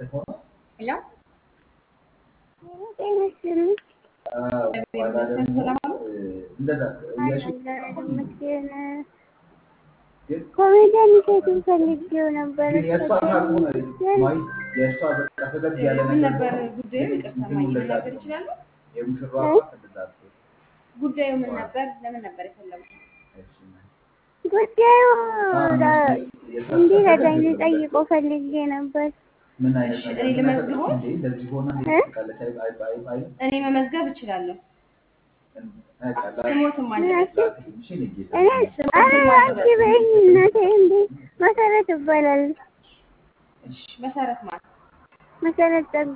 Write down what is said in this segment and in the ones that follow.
ሄሎ ጤና ይስጥልኝ። ሰላም አሉ? ይመስገን። ኮሜዲያን እሸቱን ፈልጌው ነበር። ምን ነበር ጉዳዩ? ይቅርታ ማየ መናገር ይችላሉ? ጉዳዩ ምን ነበር? ለምን ነበር የፈለጉት? ጉዳዩ እንዲረዳኝ ልጠይቀው ፈልጌ ነበር። እሺ፣ እኔ ልመዝግቦ? እ? እኔ መመዝገብ እችላለሁ። ስሞትም አለ። እኔ ኧረ አንቺ በይኝ እናቴ እንዴ መሰረት እባላለሁ። እሺ፣ መሰረት ማለት መሰረት ጸጋ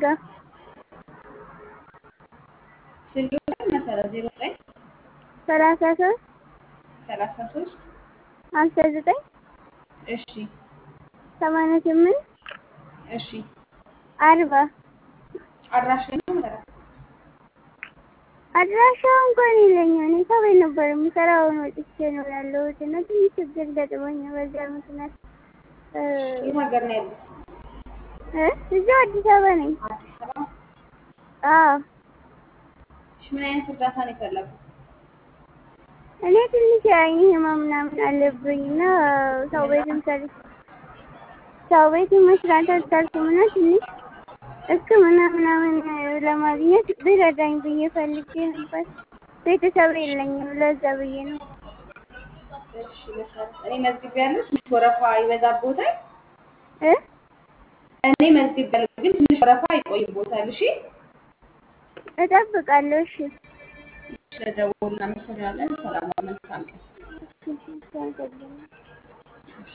ስልክ ቁጥር መሰረት ዜሮ ዘጠኝ ሰላሳ ሶስት ሰላሳ ሶስት ሀምሳ ዘጠኝ እሺ ሰማንያ ስምንት እሺ አርባ አድራሻ ነው መሰረት አድራሻው እንኳን የለኝም። እኔ ከቤት ነበር የምሰራው። አሁን ወጥቼ ነው ያለሁት እና ትንሽ ችግር ገጥሞኝ በዚያ ምክንያት እ የት ሀገር ነው ያሉት? እ እዚያው አዲስ አበባ ነኝ። አዲስ አበባ። አዎ እሺ ምን አይነት እርዳታ ነው የፈለጉት? እኔ ትንሽ የዓይን ህመም ምናምን አለብኝ እና ሰው ቤትም ሰር ሰው ቤት መስራት አልቻልኩም እና ትንሽ ሕክምና ምናምን ለማግኘት ቢረዳኝ ብዬ ፈልጌ ነበር። ቤተሰብ የለኝም ለዛ ብዬ ነው። እሺ መሰረት እኔ መዝግቤያለሁ። ትንሽ ወረፋ ይበዛብዎታል። እ እኔ መዝግቤያለሁ ግን ትንሽ ወረፋ ይቆይብዎታል። እሺ እጠብቃለሁ። እሺ ስለደወሉ እናመሰግናለን። ሰላም፣ መልካም ቀን። እሺ፣ አመሰግናለሁ።